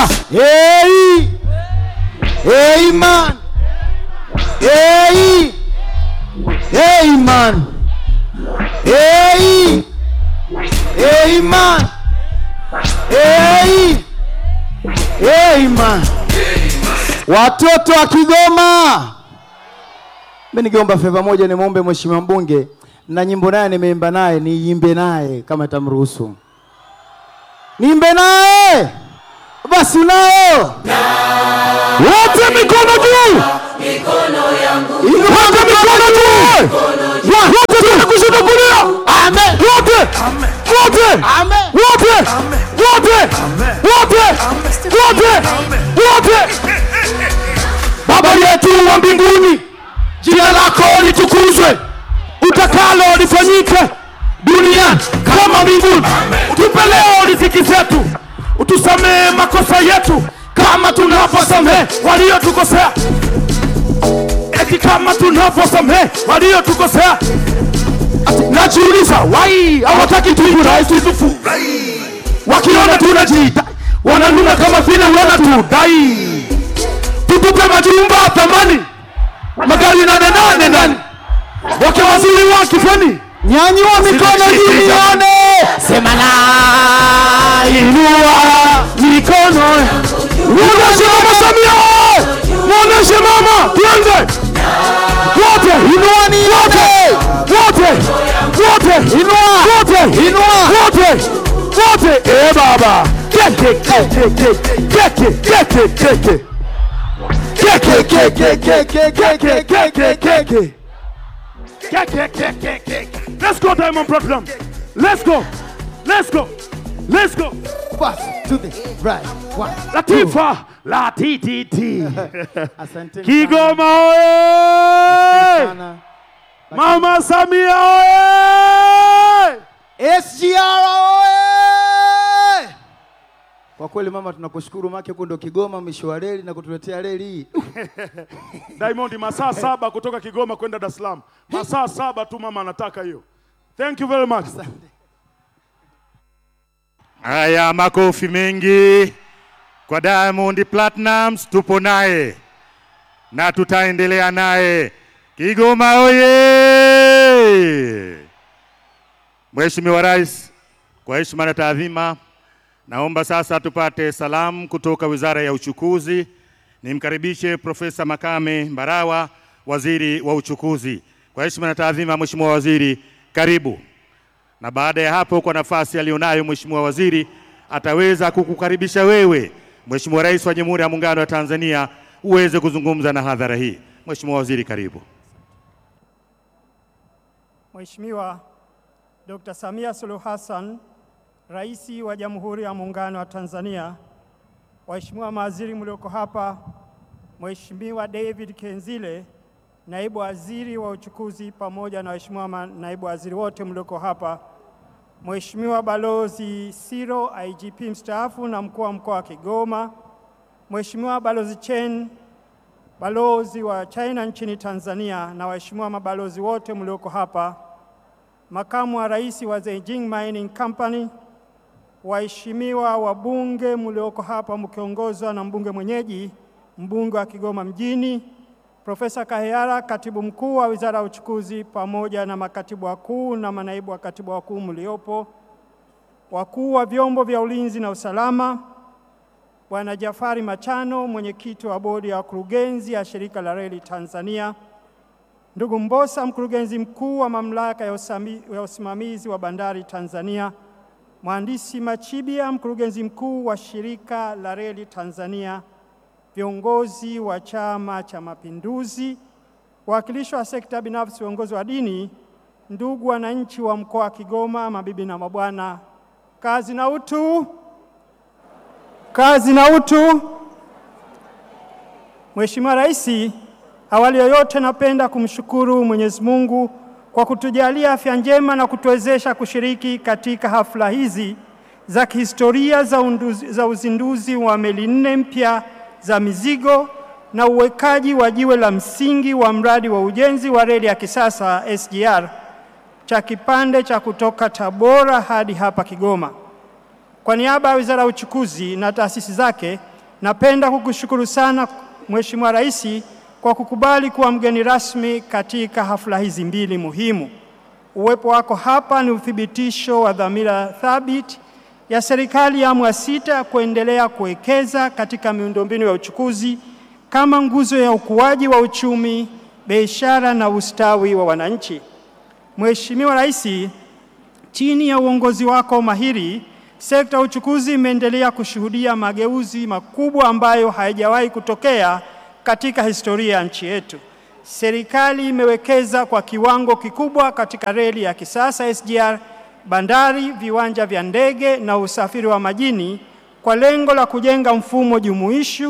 sema hey, hey man, hey, hey man, hey, hey man, hey, hey man. Watoto wa Kigoma, mimi ningeomba feva moja, nimwombe mheshimiwa mbunge na nyimbo naye nimeimba naye, niimbe naye kama itamruhusu, niimbe naye basi. Unao wote mikono juu, wote mikono juu, wote tena kushoto kulia, amen, wote wote wote wote wote wote wote. Baba yetu wa mbinguni, jina lako litukuzwe, utakalo lifanyike duniani kama mbinguni. Tupe leo riziki zetu, utusamehe makosa yetu kama tunavyosamehe waliotukosea, eti kama tunavyosamehe waliotukosea. Ati Najiuliza, wai hawataki tuibu rais tutufu, wakiona tunajiita wananuna kama vile wana tudai tutupe majumba thamani magari nane nane ndani wake waziri wa kifani nyanyua mikono juu nione sema la inua mikono muoneshe mama Samia muoneshe mama tuanze wote inua ni wote wote wote inua wote inua wote wote eh baba keke keke keke keke keke Keke, keke, keke, keke, keke, keke. Keke, keke, keke. Let's go, Diamond Platinum. Let's go. Let's go. Let's go. Fast to the right. One. Latifa, la TTT. Asante Kigoma oye! sana. Mama Samia oye! SGR oye! Kwa kweli mama, tunakushukuru make huko ndo Kigoma mwisho wa reli na kutuletea reli hii. Diamond masaa saba kutoka Kigoma kwenda Dar es Salaam. Masaa saba tu mama anataka hiyo. Thank you very much. Haya, makofi mengi kwa Diamond Platnumz, tupo naye na tutaendelea naye. Kigoma oye! Mheshimiwa Rais, kwa heshima na taadhima, naomba sasa tupate salamu kutoka Wizara ya Uchukuzi. Nimkaribishe Profesa Makame Mbarawa, Waziri wa Uchukuzi. Kwa heshima na taadhima, Mheshimiwa Waziri, karibu na baada ya hapo, kwa nafasi aliyonayo Mheshimiwa Waziri, ataweza kukukaribisha wewe Mheshimiwa Rais wa Jamhuri ya Muungano wa Tanzania uweze kuzungumza na hadhara hii. Mheshimiwa Waziri, karibu. Mheshimiwa Dr. Samia Suluhu Hassan, Rais wa Jamhuri ya Muungano wa Tanzania, waheshimiwa mawaziri mlioko hapa, Mheshimiwa David Kenzile, Naibu Waziri wa Uchukuzi, pamoja na waheshimiwa ma- naibu waziri wote mlioko hapa, Mheshimiwa Balozi Siro, IGP mstaafu na mkuu wa mkoa wa Kigoma, Mheshimiwa Balozi Chen, balozi wa China nchini Tanzania na waheshimiwa mabalozi wote mlioko hapa, makamu wa rais wa Zhejiang Mining Company, waheshimiwa wabunge mlioko hapa mkiongozwa na mbunge mwenyeji, mbunge wa Kigoma mjini, Profesa Kaheyara, katibu mkuu wa Wizara ya Uchukuzi, pamoja na makatibu wakuu na manaibu wa katibu wakuu mliopo, wakuu wa vyombo vya ulinzi na usalama, Bwana Jafari Machano, mwenyekiti wa bodi ya wakurugenzi ya shirika la reli Tanzania, ndugu Mbosa, mkurugenzi mkuu wa mamlaka ya usami- ya usimamizi wa bandari Tanzania, mhandisi Machibia, mkurugenzi mkuu wa shirika la reli Tanzania, viongozi wa Chama cha Mapinduzi, wawakilishi wa sekta binafsi, viongozi wa dini, ndugu wananchi wa mkoa wa Kigoma, mabibi na mabwana, kazi na utu. Kazi na utu. Mheshimiwa Rais, awali ya yote napenda kumshukuru Mwenyezi Mungu kwa kutujalia afya njema na kutuwezesha kushiriki katika hafla hizi za kihistoria za, unduzi, za uzinduzi wa meli nne mpya za mizigo na uwekaji wa jiwe la msingi wa mradi wa ujenzi wa reli ya kisasa SGR cha kipande cha kutoka Tabora hadi hapa Kigoma. Kwa niaba ya Wizara ya Uchukuzi na taasisi zake, Napenda kukushukuru sana Mheshimiwa Rais kwa kukubali kuwa mgeni rasmi katika hafla hizi mbili muhimu. Uwepo wako hapa ni uthibitisho wa dhamira thabiti ya serikali ya awamu ya sita kuendelea kuwekeza katika miundombinu ya uchukuzi kama nguzo ya ukuaji wa uchumi, biashara na ustawi wa wananchi. Mheshimiwa Rais, chini ya uongozi wako mahiri, sekta ya uchukuzi imeendelea kushuhudia mageuzi makubwa ambayo hayajawahi kutokea katika historia ya nchi yetu. Serikali imewekeza kwa kiwango kikubwa katika reli ya kisasa SGR, bandari, viwanja vya ndege na usafiri wa majini kwa lengo la kujenga mfumo jumuishi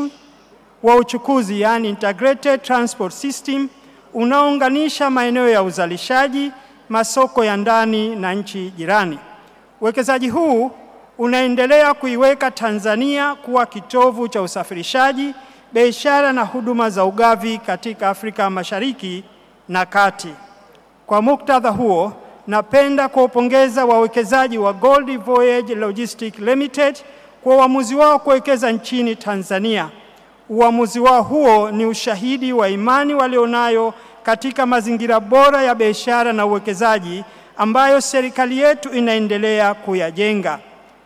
wa uchukuzi, yani integrated transport system, unaounganisha maeneo ya uzalishaji, masoko ya ndani na nchi jirani. Uwekezaji huu unaendelea kuiweka Tanzania kuwa kitovu cha usafirishaji, biashara na huduma za ugavi katika Afrika Mashariki na Kati. Kwa muktadha huo, napenda kuwapongeza wawekezaji wa Gold Voyage Logistics Limited kwa uamuzi wao kuwekeza nchini Tanzania. Uamuzi wao huo ni ushahidi wa imani walionayo katika mazingira bora ya biashara na uwekezaji ambayo serikali yetu inaendelea kuyajenga.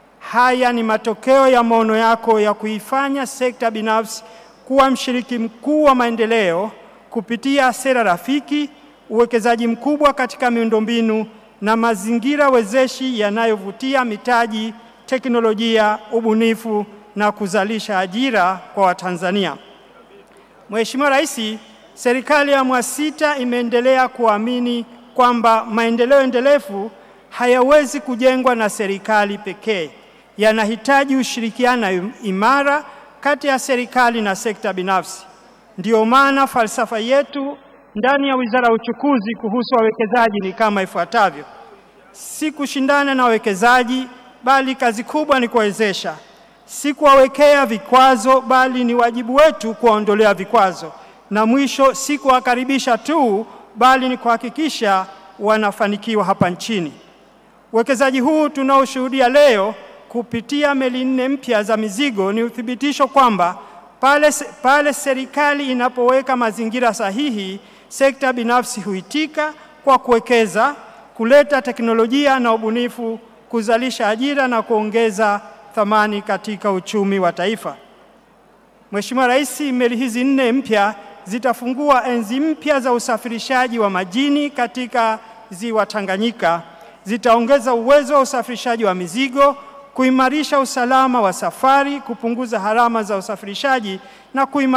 Haya ni matokeo ya maono yako ya kuifanya sekta binafsi kuwa mshiriki mkuu wa maendeleo kupitia sera rafiki, uwekezaji mkubwa katika miundombinu na mazingira wezeshi yanayovutia mitaji, teknolojia, ubunifu na kuzalisha ajira kwa Watanzania. Mheshimiwa Rais, serikali ya awamu ya sita imeendelea kuamini kwamba maendeleo endelevu hayawezi kujengwa na serikali pekee, yanahitaji ushirikiano imara kati ya serikali na sekta binafsi. Ndiyo maana falsafa yetu ndani ya Wizara ya Uchukuzi kuhusu wawekezaji ni kama ifuatavyo: si kushindana na wawekezaji, bali kazi kubwa ni kuwawezesha; si kuwawekea vikwazo, bali ni wajibu wetu kuwaondolea vikwazo; na mwisho, si kuwakaribisha tu, bali ni kuhakikisha wanafanikiwa hapa nchini. Uwekezaji huu tunaoshuhudia leo kupitia meli nne mpya za mizigo ni uthibitisho kwamba pale, pale serikali inapoweka mazingira sahihi, sekta binafsi huitika kwa kuwekeza, kuleta teknolojia na ubunifu, kuzalisha ajira na kuongeza thamani katika uchumi wa taifa. Mheshimiwa Rais, meli hizi nne mpya zitafungua enzi mpya za usafirishaji wa majini katika ziwa Tanganyika, zitaongeza uwezo wa usafirishaji wa mizigo kuimarisha usalama wa safari, kupunguza gharama za usafirishaji na kuimarisha